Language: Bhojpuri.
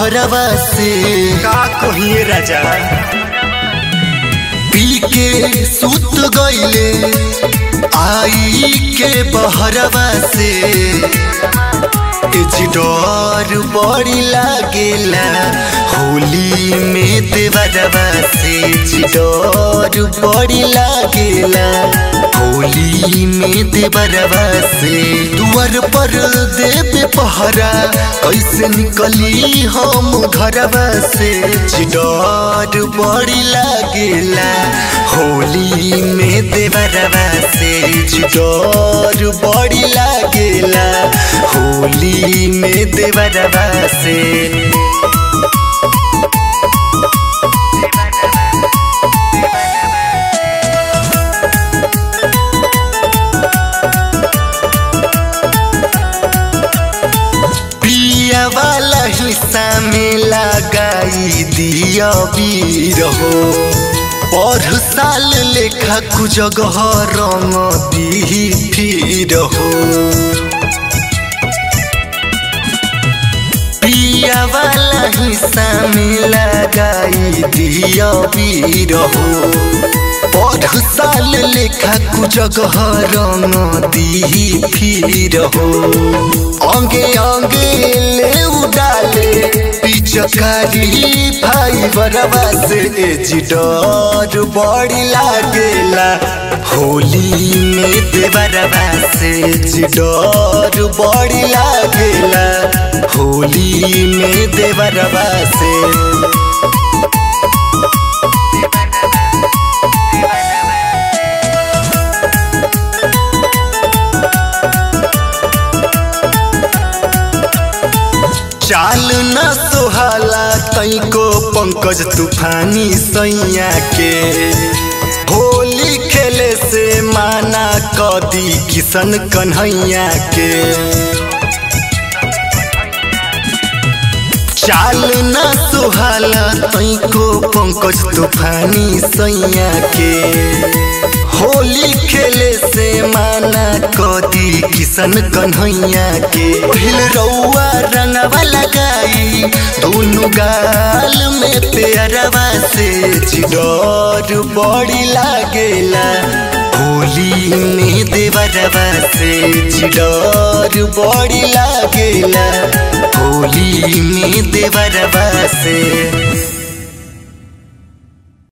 बहरवा से का कहिए राजा पी के सुत गईले आई के बहरवा से एजी डर बड़ी लागेला होली में देवरवा से एजी डर बड़ी लागेला होली में देवरवा से दुआर पर देवे पहरा कैसे निकली हम घरवा से एजी डर बड़ी लागेला होली में देवरवा से एजी डर बड़ी लागेला होली में देवरवा से पिया वाला हिस्सा में लगाई दिया वीर हो पर साल लेखा कुजगह रंग दी फिर हो पिया वाला हिस्सा में लगाई दिया वीर हो पर साल लेखा कुजगह रंग दी फिर हो अंगे अंगे ले उडाले पिचकारी भाई बरवा से एजी डर बड़ी लागेला होली में देवरवा से एजी डर बड़ी लागेला होली में देवरवा से चाल न सोहाला तैको पंकज तूफानी सैया के होली खेले से माना कदी किशन कन्हैया के चाल न सोहाला तैको पंकज तूफानी सैया के होली खेले से माना कदी किशन कन्हैया के पहिल रउआ रंगवा लगाई दोनों गाल में पेरवा से चिडर बड़ी लागेला होली में देवरवा से चिडर बड़ी लागेला होली में देवरवा से